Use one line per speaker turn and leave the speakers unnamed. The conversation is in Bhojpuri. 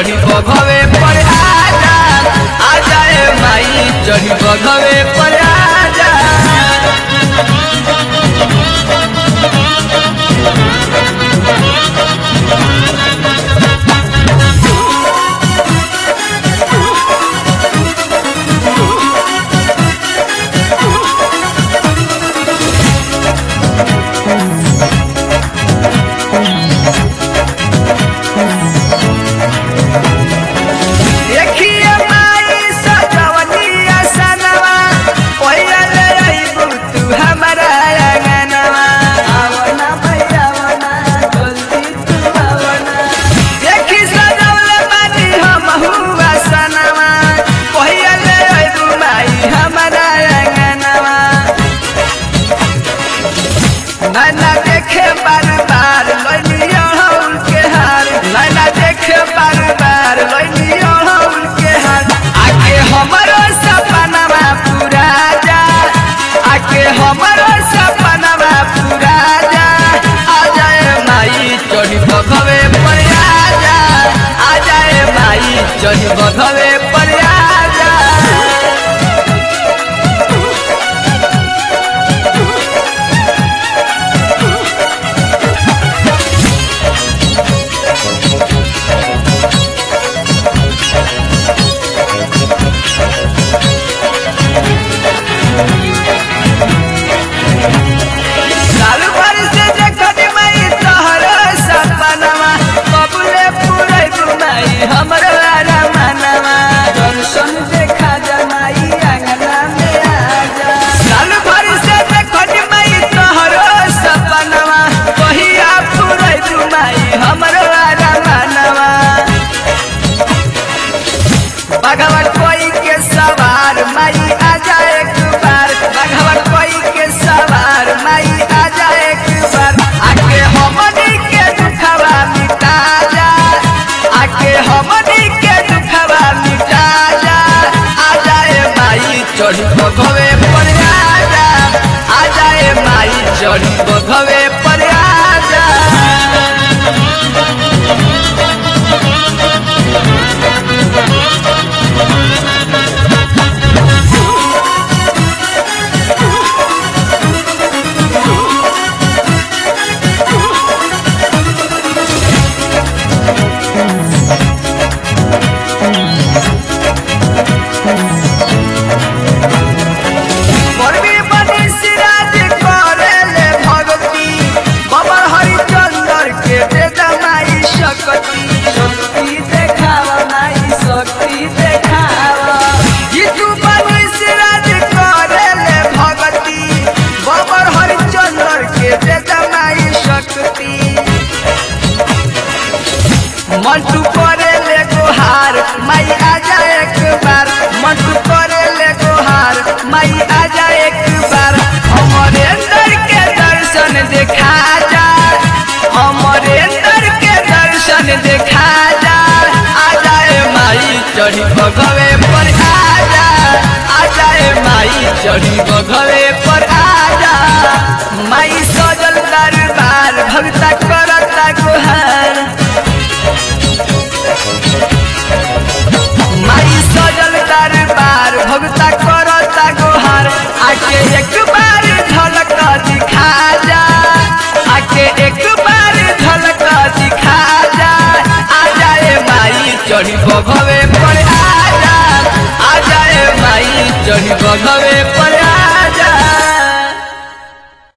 चढ़ी बघवे पर आजा आजा ए माई चढ़ी बघवे पर आजा देखिए माई सजवनिया सनवा पहिला ले आइबू तू हमरा आंगनवा आवना भैया आवना जल्दी तू आवना देखी सजवले बानी हम हुआ सनवा पहिला ले आइबू माई हमरा आंगनवा नैना देखे बार बार लैलियो हम के हार नैना देखे बार बार लैलियो हम के हार आके हमरो सपनवा पूरा जा आके हमरो सपनवा पूरा जा आ जाए माई चढ़ी बघवे पर आ जा आ जाए माई चढ़ी बघवे पर आ जा साल भर से देखनी माई तोहर सपनवा कबूले पूरे घुमाई हमर मनवा दर्शन देखा जमाई अंगना में आजा साल भर से देखनी माई तोहर सपनवा कहिया पूरे घुमाई हमर मनवा भगवान कोई के सवार माई आजा एक बार भगवान कोई के सवार माई आजा एक बार आके हमनी के दुखवा मिटा जा आके हमनी के दुखवा मिटा जा आजा ए माई चढ़ी बघवे पर आजा आजा ए माई चढ़ी बघवे पर आजा परवी बनी सिराज करेले भगती बबर हरिचंदर के दे दमाई शक्ति शक्ति देखावा माई शक्ति देखावा ये तू बनी सिराज करेले भगती बबर हरिचंदर के दे दमाई शक्ति मंटू करे ले गोहार माई आजा एक बार मंटू करे ले गोहार माई आजा एक बार हमारे अंदर के दर्शन देखा जा हमारे अंदर के दर्शन देखा जा आजा ए माई चढ़ी बघवे पर आजा आजा ए माई चढ़ी बघवे पर आजा माई सजल दरबार भगता करता गोहार माई सजल दरबार भगता करता गोहार आके एक बार झलक दिखा जा आके एक बार झलक दिखा जा आ जाए माई चढ़ी बघवे पर आ जा आ जाए माई चढ़ी बघवे पर